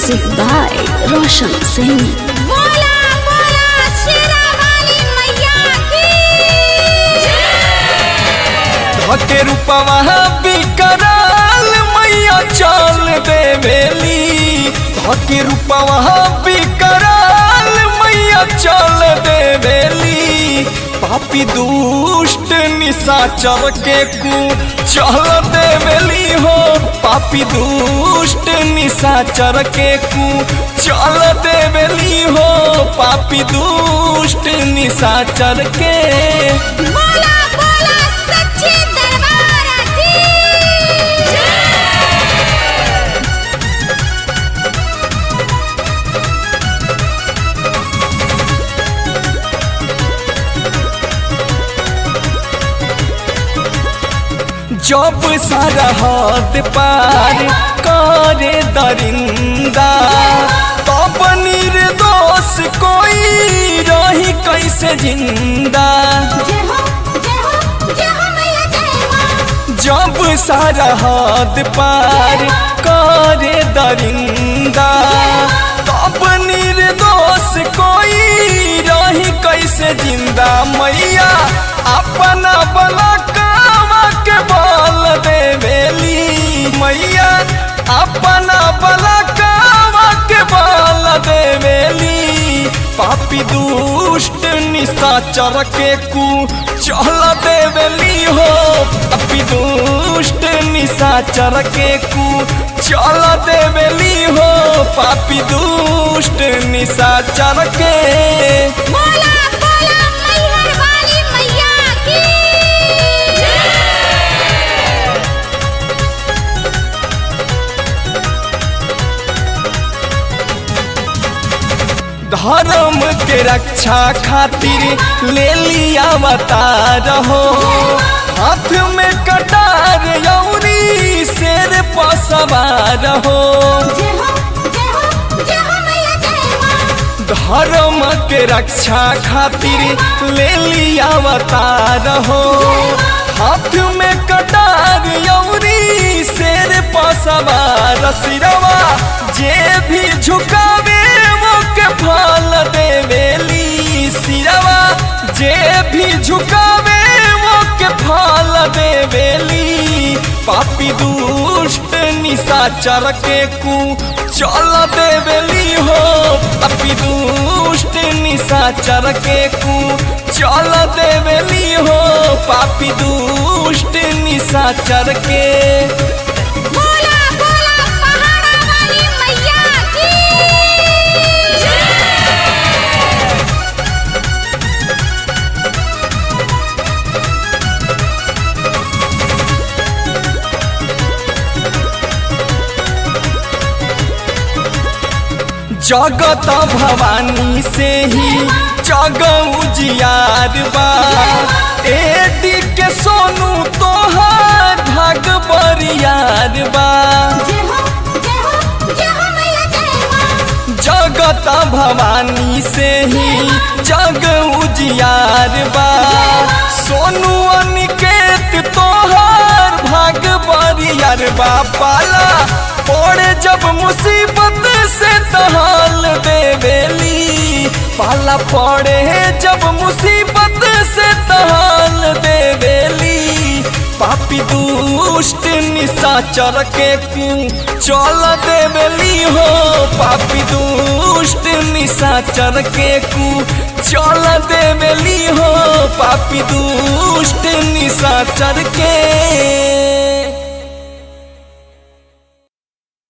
Music by Roshan Singh. बोला बोला शेरा वाली मैया की धके रूपवा बिकराल मैया चल देवेली धके रूपवा बिकराल मैया चल देवेली पापी दुष्ट निशाचर के कु चल देवेली हो पापी दुष्ट निशाचर के कु चल देवेली हो पापी दुष्ट निशाचर के बोला बोला सच्चे दरबार की जब सरहद पार करे दरिंदा तब निर्दोष कोई रही कैसे जिंदा जय हो जय हो जय हो मैया जय मां जब सरहद पार करे दरिंदा तब निर्दोष कोई रही कैसे जिंदा मैया अपना बलकावा के बल देवेली मैया अपना बलकावा के बल देवेली पापी दुष्ट निशाचर के कु चल देवेली हो पापी दुष्ट निशाचर के कु चल देवेली हो पापी दुष्ट निशाचर के बोला बोला मैहर वाली मैया की धर्म के रक्षा खातिर ले लिया अवतार हो हाथ में कटार यौरी शेर पर सवार हो जय हो जय हो जय हो मैया जय मां धर्म के रक्षा खातिर ले लिया अवतार हो हाथ में कटार यौरी शेर पर सवार सिरवा जे भी झुकावे वो के फल देवेली सिरवा जे भी झुकावे वो के फल देवेली पापी दुष्ट निशाचर के कु चल देवेली हो पापी दुष्ट निशाचर के कु चल देवेली हो पापी दुष्ट निशाचर के बोला बोला पहाड़ा वाली मैया की जगत भवानी से ही जग उजियार बा एडी के सोनू तोहार भाग बरियार बा जय हो जय हो जय हो मैया जय मां जगत भवानी से ही जग उजियार बा सोनू अनिकेत तोहार भाग बरियार बा पाला पड़े जब मुसीबत से तहाल देवेली पाला पड़े जब मुसीबत से तहाल देवेली पापी दुष्ट निशाचर के कु चल देवेली हो पापी दुष्ट निशाचर के कु चल देवेली हो पापी दुष्ट निशाचर के